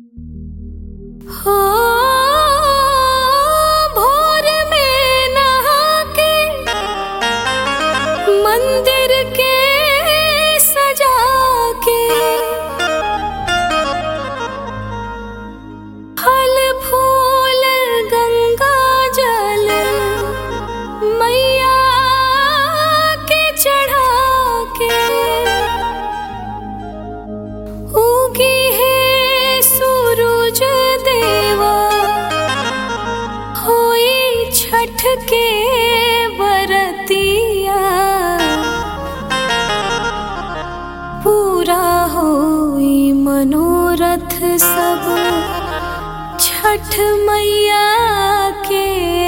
हो भोर में नहा के मंदिर के सजा के फल फूल गंगा जल मैया के चढ़ा के उगी है सूरज देवा होई छठ के बरतिया पूरा होई मनोरथ सब छठ मैया के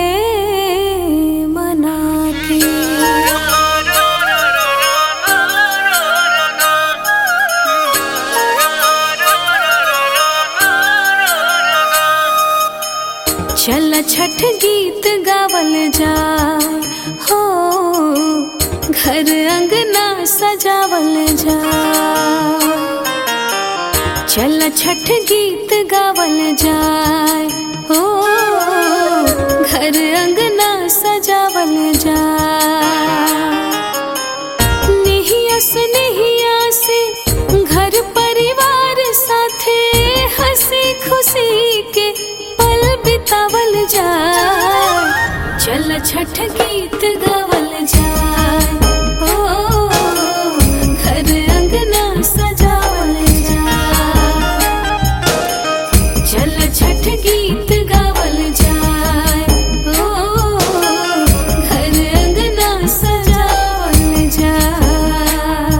मना के चल छठ गीत गावल जाए हो घर अंगना सजावल जाए चल छठ गीत गावल जाए हो घर अंगना सजावल जाए निहिया से निहिया से घर परिवार साथे हंसी खुशी के पल बितावल जाए चल छठ गीत गावल जाए ओ घर अंगना सजावल जाए चल छठ गीत गावल जाए ओ घर अंगना सजावल जाए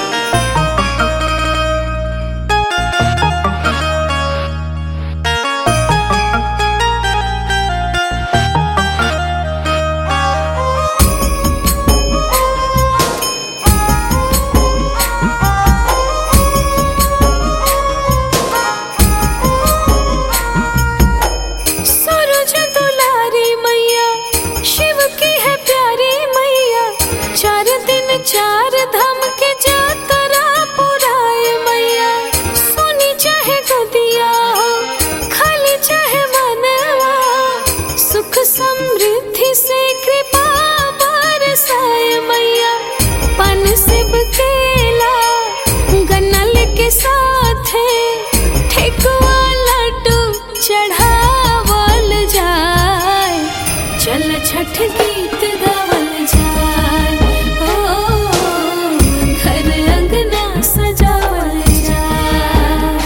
सूरज दुलारी मैया शिव की है प्यारी मैया चार दिन चार धाम के जातरा पुराए मैया सोनी चाहे गोदिया हो खाली चाहे मनवा सुख समृद्धि से कृपा बरसाए मैया पन सिब केला गन्नल के साथ ठेकुआ लड्डू चढ़ावल जाए चल छठ गीत गावल जाए ओ घर अंगना सजावल जाए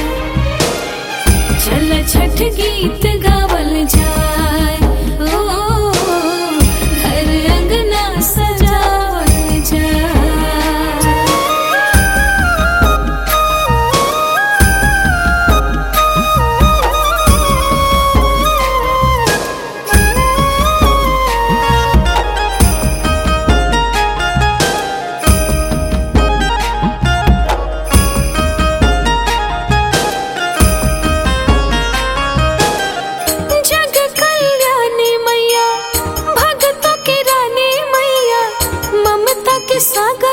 चल छठ गीत गावल जाए ओ घर अंगना सजावल जाए जग कल्याणी मैया भक्तों की रानी मैया ममता के सागर